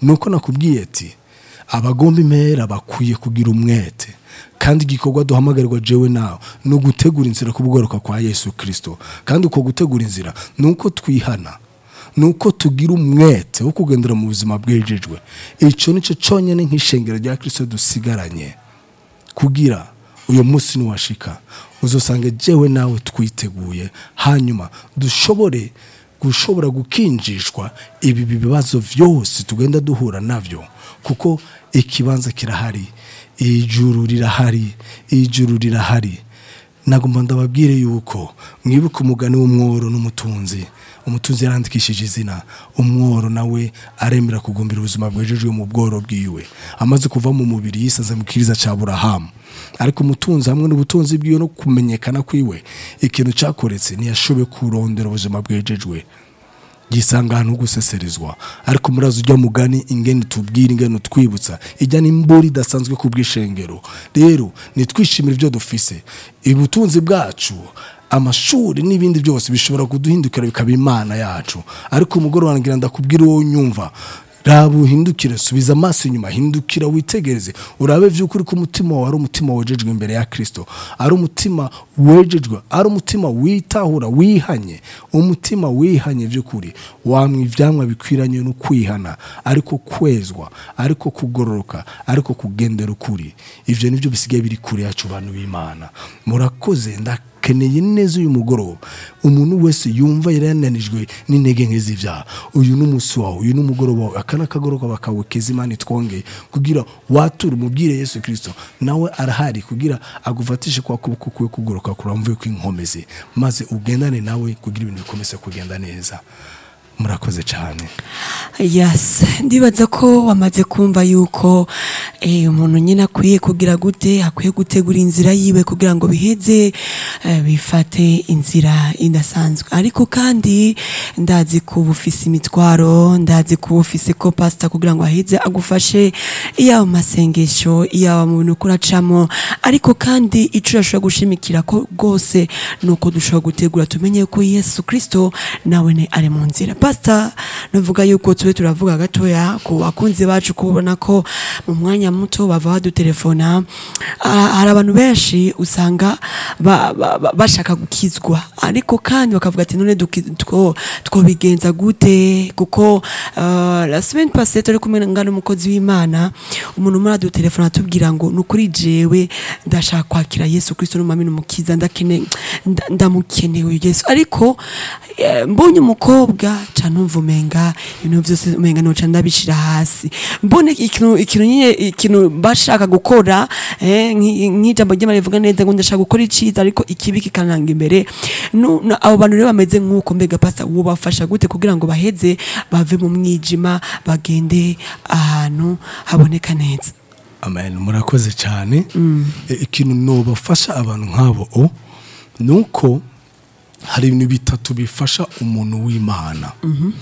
nuko nakubwiye ati abagomba impera bakwiye kugira umwete kandi igikorwa duhamagarirwa jewe nawe ni ugutegura inzira ku bworoka kwa yesu kirisito kandi uko gutegura inzira ni uko twihana ni uko tugira umwete wo kugendera mu buzima bwejejwe icyo ni cyo cyonyine nk'ishengero rya kirisito dusigaranye kugira uyu munsi niwashika uzasanga jewe nawe twiteguye hanyuma dushobore gushobora gukinjishwa ibi bibazo byose tugenda duhura nabyo kuko ikibanza kirahari ijuru rirahari ijuru rirahari nagomba ndababwire yuko mwibuke umugani w'umworo n'umutunzi umutunzi yarandikishije izina umworo nawe aremera kugumbira ubuzima bwejejwe mu bworo bwiwe amaze kuva mu mubiri yisaze mu kiriza cya burahamu ariko umutunzi hamwe n'ubutunzi bwiwe no kumenyekana kwiwe ikintu cyakoretse ntiyashoboye kurondera ubuzima bwejejwe yisanga ahantu ho guseserezwa ariko murazi ujya mugani ingene tubwira ingene twibutsa ijya n'imbura idasanzwe ku bw'ishengero rero nitwishimire ibyo dufise ubutunzi bwacu amashuri n'ibindi byose bishobora kuduhindukira bikaba imana yacu ariko umugoroba ngira ndakubwira uwo nyumva raba uhindukire subiza amaso inyuma hindukira witegereze urabe by'ukuri ko umutima wawe ari umutima wejejwe imbere ya kirisito ari umutima wejejwe ari umutima witahura wihanye umutima wihanye by'ukuri wamwa ibyamwa bikwiranye no kwihana ariko kwezwa ariko kugororoka ariko kugendera ukuri ibyo nibyo bisigaye biri kure yacu bantu b'imana murakoze ndakeneye neza uyu mugoroba umuntu wese yumva yari yananijwe n'intege nke z'ibyaha uyu ni umunsi wawe uyu ni umugoroba wawe aka ni akagoroba kawe keza imana itwongeye kugira wature umubwire yesu kirisito nawe arahari kugira agufatishe kwa kuboko kwe kugoroka kuramvuye kw'inkomezi maze ugendane nawe kugira ibintu bikomeze kugenda neza murakoze cyane yes ndibaza ko wamaze kumva yuko eh, umuntu nyine akwiye kugira gute akwiye gutegura inzira yiwe kugira ngo biheze eh, bifate inzira idasanzwe ariko kandi ndazi ko uba ufise imitwaro ndazi ko uba ufise ko pasita kugira ngo aheze agufashe iyaba mu masengesho iyaba mu bintu kuracamo ariko kandi icyo urashobora gushimikira ko rwose ni uko dushobora gutegura tumenye ko yesu kirisito nawe ne ari mu nzira pasita navuga yuko tube turavuga gatoya ku bakunzi bacu kubona ko mu mwanya muto bava badutelefona Ah, hari abantu benshi usanga ba- ba- ba- bashaka gukizwa ariko kandi bakavuga ati none duki- two- twobigenza gute kuko ah, la semaine passée turi kumwe ngana umukozi w'imana umuntu muri adutelefona atubwira ngo ni ukuri jewe ndashaka kwakira yesu kristo n'umwami n'umukiza ndakene nda- ndamukenewe yesu ariko eh, mbonye umukobwa ca numva umenga ibintu byose umenga noca ndabishira hasi mbone ikintu ikintu nyine ikintu bashaka gukora eh, nki- nk'ijambo ry'imana rivuga neza ngo ndashaka gukora iciza ariko ikibi kikananga imbere Nu- nu- abo bantu rero bameze nk'uko mbega pasa uwo bafasha gute kugira ngo baheze bave mu mwijima bagende ahantu haboneka neza amen murakoze cyane E, ikintu nobafasha abantu nk'abo o ni uko hari ibintu bitatu bifasha umuntu w'imana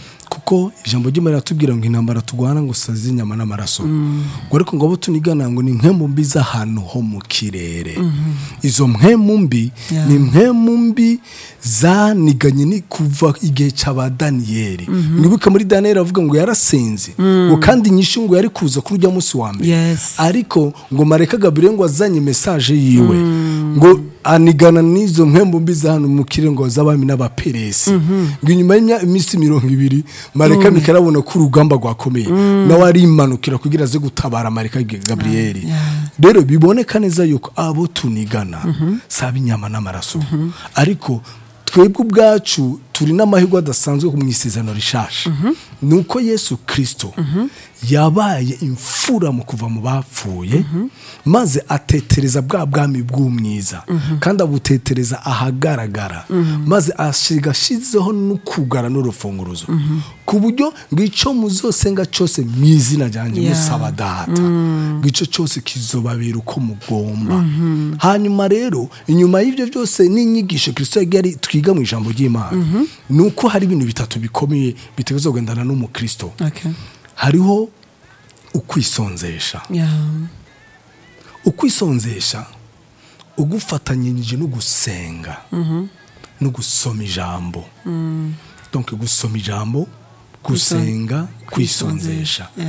kuko ijambo ry'imana riratubwira ngo intambara turwana ngo saze inyama n'amaraso ngo ariko ngo abo tunigana ngo ni mpemu mbi z'ahantu ho mu kirere izo mpemu mbi Yeah. ni mpemu mbi zaniganye ni kuva igihe cy'aba daniyeli mwibuke muri daniyeli avuga ngo yarasenze ngo kandi inyishu ngo yari kuza kuri ujya munsi wa mbere Yes. ariko ngo mareka gabriel ngo azanye mesaje yiwe ngo anigana n'izo mpembo mbi za hano mu kirere ngo z'abami n'abaperesi ngo inyuma y'iminsi mirongo ibiri mareka mikari abona ko urugamba rwakomeye nawe arimanukira kugira aze gutabara mareka gabriel Yeah. rero biboneka neza yuko abo tunigana saba inyama n'amaraso ariko twebwe ubwacu turi n'amahirwe adasanzwe mu isezerano rishasha ni uko yesu kirisito yabaye imfura mu kuva mu bapfuye maze atetereza bwa bwami bw'umwiza kandi abutetereza ahagaragara maze asiga ashyizeho n'ukugara n'urufunguruzo ku buryo ngo icyo muzosenga cyose mu izina ryanjye Yeah. musaba data ngo icyo cyose kizobabera uko mugomba hanyuma rero inyuma y'ibyo byose n'inyigisho kirisito yari twiga mu ijambo ry'imana ni uko hari ibintu bitatu bikomeye bitegereza kugendana n'umukristo okay. hariho ukwisonzesha yeah. ukwisonzesha ugufatanyije no gusenga no gusoma ijambo donc gusoma ijambo gusenga kwisonzesha